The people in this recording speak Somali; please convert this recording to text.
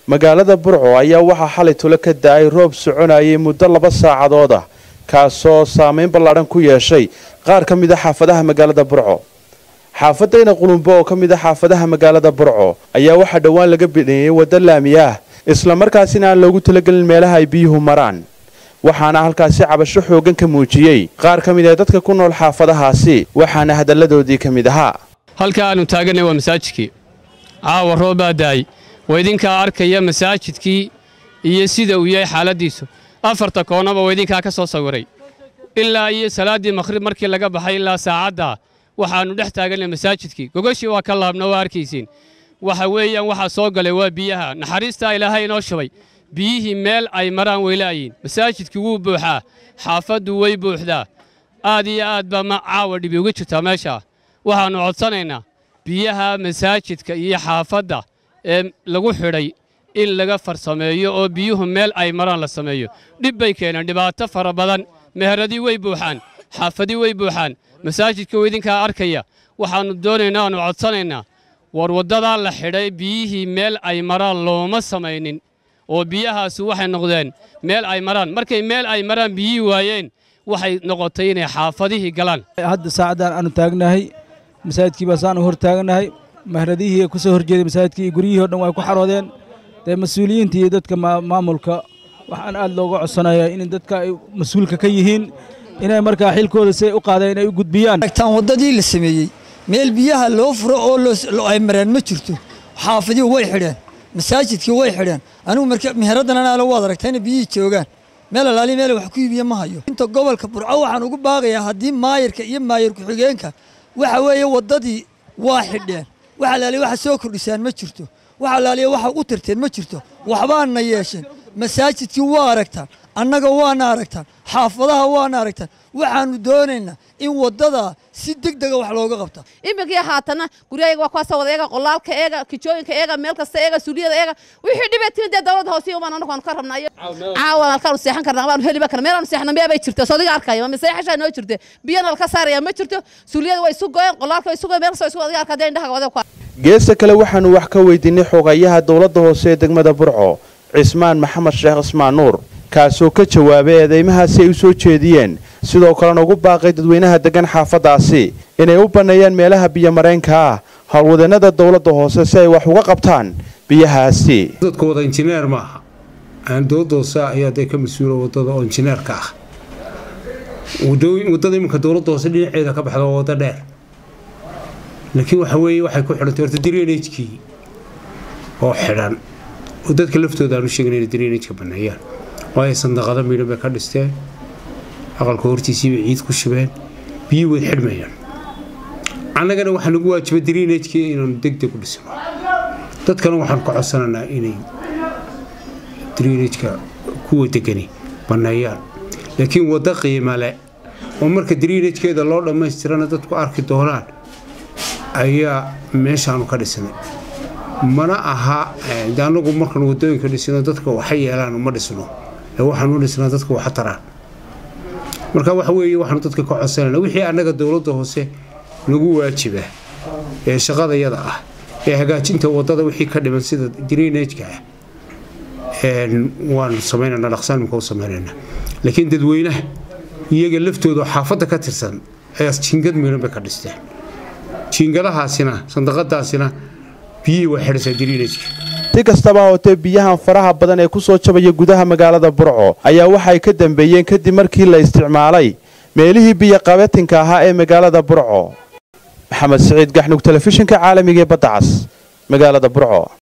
magaalada burco ayaa waxaa xalay tule ka da-ay roob soconayay muddo laba saacadood ah kaasoo saameyn ballaadhan ku yeeshay qaar ka mid a xaafadaha magaalada burco xaafadayna qulumbo oo ka mid a xaafadaha magaalada burco ayaa waxaa dhowaan laga bidheeyey waddo laami ah islamarkaasina aan loogu talagelin meelaha ay biyuhu maraan waxaana halkaasi cabasho xooggan ka muujiyey qaar ka mid ah dadka ku nool xaafadahaasi waxaana hadalladoodii ka mid ahaa halka aanu taaganay waa masaajidkii caawa roobaa daay waa idinkaa arkaya masaajidkii iyo sida uu yahay xaaladdiisu afarta koonnaba waa idinkaa ka soo sawiray ilaa iyo salaaddii makhrib markii laga baxay ilaa saacaddaa waxaannu dhex taaganay masaajidkii gogoshii waa ka laabna waa arkaysiin waxa weeyaan waxaa soo galay waa biyaha naxariistaa ilaahay inoo shubay biyihii meel ay maraan weylaayiin masaajidkii wuu buuxaa xaafaddu way buuxdaa aad iyo aad baa ma caawa dhibi uga jirtaa meeshaa waxaannu codsanaynaa biyaha masaajidka iyo xaafadda ee lagu xidhay in laga farsameeyo oo biyuhu meel ay maraan la sameeyo dhib bay keeneen dhibaato fara badan meheradii way buuxaan xaafadii way buuxaan masaajidka oo idinkaa arkaya waxaannu doonaynaa aannu codsanaynaa war waddadaa la xidhay biyihii meel ay maraan looma samaynin oo biyahaasi waxay noqdeen meel ay maraan markay meel ay maraan biyihii waayeen waxay noqotay inay xaafadihii galaan hadda saacaddan aanu taagnahay masaajidkii baa saanu hor taagnahay mahradihii ku soo horjeeday masaajidkii iyo guryihii o dhan way ku xaroodeen dee mas-uuliyiinta iyo dadka maamulka waxaan aad looga codsanayaa in dadka ay mas-uulka ka yihiin inay markaa xilkooda siay u qaadeen inay u gudbiyaan tan waddadii la sameeyey meel biyaha loo furo oo ay mareen ma jirto xaafadii way xidheen masaajidkii way xidheen anigu marka miheradan anaalo waad aragtayna biyihii joogaan meel alaali meel wax ku iibiya ma hayo inta gobolka burco waxaan ugu baaqayaa haddii maayirka iyo maayir ku-xigeenka waxa weeye waddadii waa xidheen wax alaaliya waxa soo kordhisaan ma jirto wax alaaliya waxa u tirteen ma jirto waxbaana yeesheen masaajidkii waa aragtaan annaga waana aragtaan xaafadaha waana aragtaan waxaannu doonaynaa in waddadaa si deg dega wax looga qabta imikii haatana guryahayaga waa kuwaasoo wada eega qolaalka eega kijooyinka eega meel kasta eega suuliyada eega wixii dhibay timi dee dawladda hoose umaan anagu aanu ka rabnaa iyo caawan halkaanu seexan karnaa waanu heliba karna meelaanu seexna meel bay jirta soodiga arkaya maseexashaa noo jirte biyana laka saaraya ma jirto suuliyada way isu goyeen qolaalka way isu goyeen meel kasta isu adiga arkaa dee indhaha wada ku geesta kale waxaannu wax ka weydiinay xogayaha dowladda hoose ee degmada burco cismaan maxamed sheekh cismaan nuur kaasoo ka jawaabay eedeymahaasi ay u soo jeediyeen sidoo kalena ugu baaqay dadweynaha deggan xaafaddaasi inay u banneeyaan meelaha biyomareenka ah howlwadeennada dowladda hoose si ay wax uga qabtaan biyahaasi dadka wada injineer ma aha aan dowladda hoose ayaa dee ka mas-uula waddada oo injineerka ah waddada iminka dowladda hoose dhinaceeda ka baxda waa waddo dheer laakiin waxa weeye waxay ku xidhantay horta drenagekii oo xidhan oo dadka laftooda aanu sheegin inay drenageka banneeyaan waayo sandaqada miidhan bay ka dhisteen aqalka hortiisiibay ciid ku shubeen biyii way xidhmayaan annagana waxaa nagu waajiba drenagekii inaanu deg deg u dhisno dadkana waxaan ka codsanaynaa inay drenageka kuwa degani banneeyaan laakiin waddo qiima leh oo marka drenagkeeda loo dhammaystirana dadku arki doonaan ayaa meeshaanu ka dhisnay mana aha de anagu markaan wadooyinka dhisno dadka waxa yeelaan ma dhisno ee waxaanu dhisnaa dadka waxa taraan marka waxa weeye waxaanu dadka ka codsanayna wixii annaga dowladda hoose nagu waajiba ee shaqadayada ah ee hagaajinta waddada wixii ka dhiman sida drenageka ah waanu samaynana dhaqsaanimka u samaynayna laakiin dadweynaha iyaga laftooda xaafadda ka tirsan ayaa jingad miidhan bay ka dhisteen jiingadahaasina sandaqadaasina biyihii waa xidhaysaa drenageka si kastaba hootee biyahan faraha badan ee ku soo jabaya gudaha magaalada burco ayaa waxay ka dambeeyeen kadib markii la isticmaalay meelihii biyoqabatinka ahaa ee magaalada burco maxamed siciid gaxnug telefishinka caalamiga ee badda cas magaalada burco